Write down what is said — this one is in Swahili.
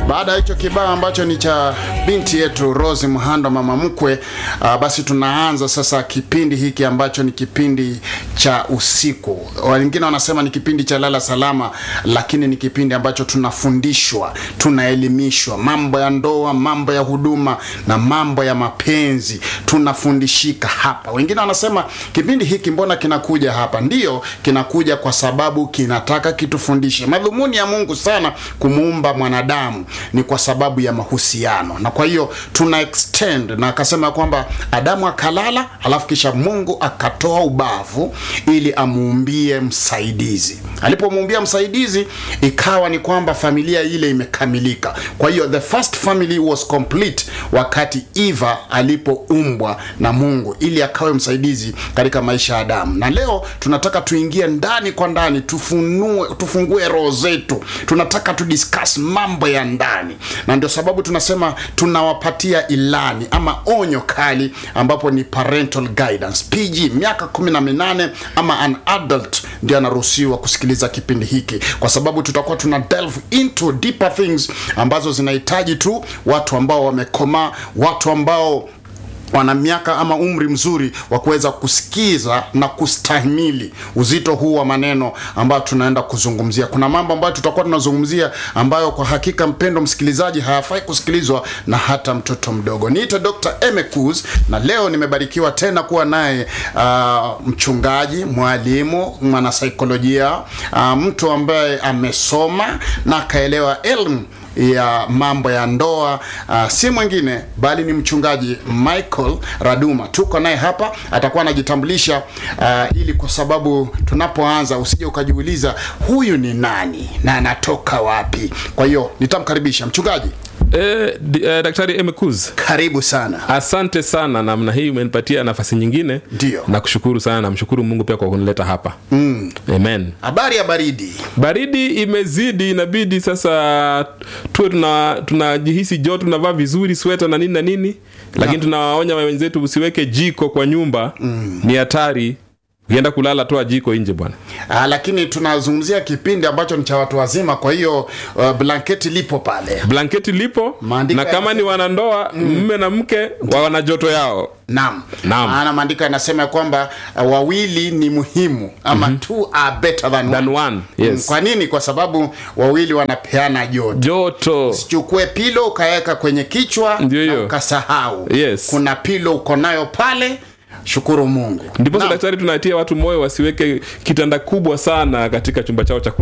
Baada ya hicho kibao ambacho ni cha binti yetu Rose Muhando, mama mkwe, uh, basi tunaanza sasa kipindi hiki ambacho ni kipindi cha usiku. Wengine wanasema ni kipindi cha lala salama, lakini ni kipindi ambacho tunafundishwa, tunaelimishwa mambo ya ndoa, mambo ya huduma na mambo ya mapenzi, tunafundishika hapa. Wengine wanasema kipindi hiki mbona kinakuja hapa? Ndiyo, kinakuja kwa sababu kinataka kitufundishe. Madhumuni ya Mungu sana kumuumba mwanadamu ni kwa sababu ya mahusiano, na kwa hiyo tuna extend na akasema kwamba Adamu akalala, alafu kisha Mungu akatoa ubavu ili amuumbie msaidizi. Alipomuumbia msaidizi, ikawa ni kwamba familia ile imekamilika. Kwa hiyo the first family was complete wakati Eva alipoumbwa na Mungu ili akawe msaidizi katika maisha ya Adamu. Na leo tunataka tuingie ndani kwa ndani, tufunue, tufungue roho zetu. Tunataka tudiscuss mambo ya ndani, na ndio sababu tunasema tunawapatia ilani ama onyo kali, ambapo ni parental guidance PG, miaka kumi na minane ama an adult ndio anaruhusiwa kusikiliza kipindi hiki, kwa sababu tutakuwa tuna delve into deeper things ambazo zinahitaji tu watu ambao wamekomaa, watu ambao wana miaka ama umri mzuri wa kuweza kusikiza na kustahimili uzito huu wa maneno ambayo tunaenda kuzungumzia. Kuna mambo ambayo tutakuwa tunazungumzia ambayo kwa hakika, mpendo msikilizaji, hayafai kusikilizwa na hata mtoto mdogo. Niite Dr. Emekuz na leo nimebarikiwa tena kuwa naye uh, mchungaji, mwalimu, mwanasaikolojia, uh, mtu ambaye amesoma na akaelewa elimu ya mambo ya ndoa uh, si mwingine bali ni mchungaji Michael Raduma. Tuko naye hapa, atakuwa anajitambulisha uh, ili kwa sababu tunapoanza usije ukajiuliza huyu ni nani na anatoka wapi. Kwa hiyo nitamkaribisha mchungaji. Eh, di- eh, Daktari Emekuz, Karibu sana. asante sana namna hii umenipatia nafasi nyingine. Ndio. Nakushukuru sana, namshukuru Mungu pia kwa kunileta hapa mm. Amen. Habari ya baridi? Baridi imezidi, inabidi sasa tuwe tuna tunajihisi joto, tunavaa vizuri sweta na nini na nini, lakini tunawaonya wenzetu usiweke jiko kwa nyumba mm. Ni hatari, ukienda kulala toa jiko nje bwana. Ah, lakini tunazungumzia kipindi ambacho ni cha watu wazima, kwa hiyo uh, blanketi lipo pale. Blanketi lipo Maandiko na kama ni wanandoa mme na mke wa wana joto yao Naam. Naam. Maana maandiko yanasema kwamba uh, wawili ni muhimu ama two are better than, than one. one. Yes. Kwa nini? Kwa sababu wawili wanapeana joto. joto Chukue pilo ukaweka kwenye kichwa Ndio na hiyo. ukasahau. Yes. Kuna pilo uko nayo pale, shukuru Mungu. ndiposa Naam. daktari tunatia watu moyo wasiweke kitanda kubwa sana katika chumba chao cha